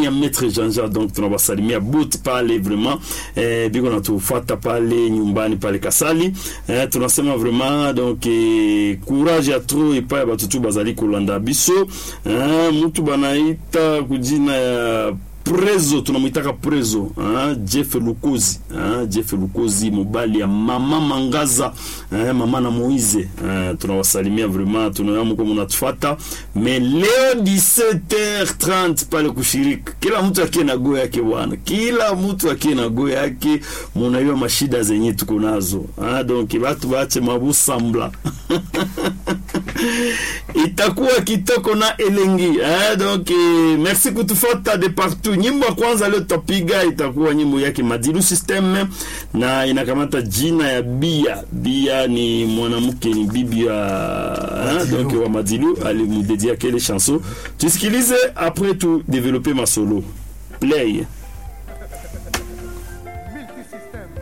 ya Maître Jean-Jean donc tunawasalimia boot pale vraiment eh, biko natufuata pale nyumbani pale Kasali eh, tunasema vraiment donc eh, courage ya trop epai ya batutu bazali kolanda biso eh, mutu banaita kujina ya prezo tunamwitaka prezo ah, jeff lukozi ah, jeff lukozi mobali ya mama mangaza eh, mama na moize eh, tunawasalimia vraiment tunayamuko munatufata me leo 17h30 pale kushiriki kila mtu akie na go yake bwana kila mtu akie na go yake munaiwa mashida zenye tuko nazo ah, donc batu bache mabusambla itakuwa kitoko na elengi eh, donc eh, merci kutufata de partout nyimbo ya kwanza leo tutapiga itakuwa nyimbo yake Madilu System na inakamata jina ya Bia. Bia ni mwanamke, ni bibi ya hein, donc wa Madilu alimudedia kele chanson. Tusikilize après tu développer ma solo. Play.